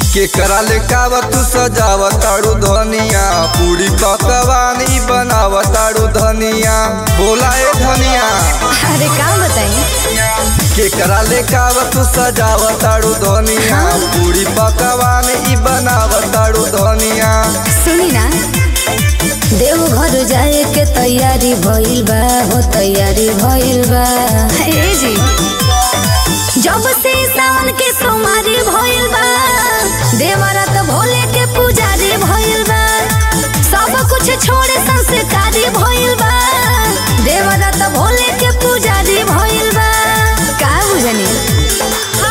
केकरा ले कावा तू सजावताड़ू धनिया पूरी पकवानी बनावताड़ू धनिया बोला ए धनिया अरे का बताई केकरा ले कावा तू सजावताड़ू धनिया पूरी पकवानी ई बनावताड़ू धनिया सुनी ना देव घर जाए के तैयारी भइल बा हो तैयारी भइल बा ए जी जब से सावन के सोमारी भइल बा देवरात भोले के पुजारी भइल बा सब कुछ छोड़े संस्कारी भइल बा देवरात भोले के पुजारी भइल बा का बुझनी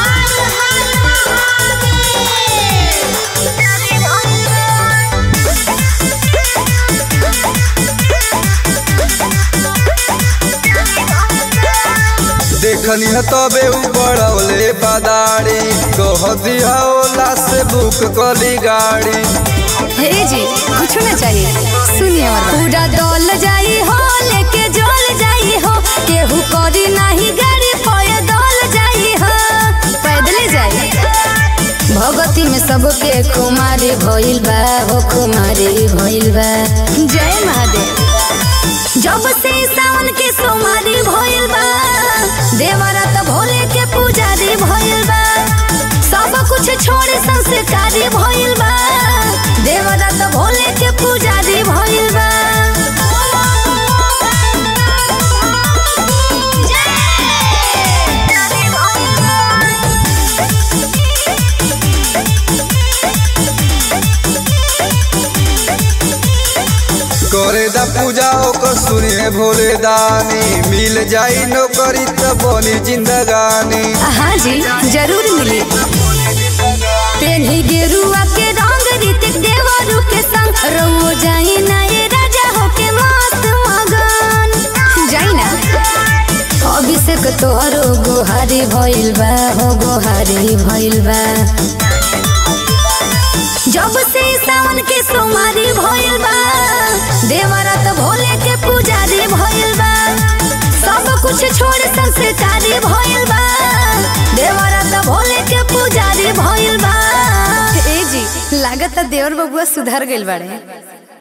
देखनी है तबे उबड़ौले बादारी कह दिया ओला से बुक कली गाड़ी हे जी कुछ ना चाहिए सुनिए और पूरा दौल जाई हो लेके जोल जाई हो केहू करी नाही गाड़ी पय दौल जाई हो पैदले जाई भगती में सबके कुमारी भइल बा हो कुमारी भइल बा जय महादेव जब से सावन के सोमारी भइल बा देवरात भोले के पुजारी भइल बा सब कुछ छोड़े संस्कारी भइल बा देवरात भोले के पुजारी भइल बा करे दा पूजा ओकर सुनिए भोले दानी मिल जाई नौकरी त बनी जिंदगानी हाँ जी जरूर मिली पेन्ही गेरुआ के रंग रीतिक देवरू के संग रउओ जाई ना ये राजा होके मस्त मगन जाई ना अभिषेक तोहरो गोहारी भइल बा हो गोहारी भइल बा जब से सावन के सोमारी भइल बा देवरात भोले के पुजारी भइल बा सब कुछ छोड़ संस्कारी भइल बा देवरात भोले के पुजारी भइल बा ए जी लागत देवर बबुआ सुधर गइल बाड़े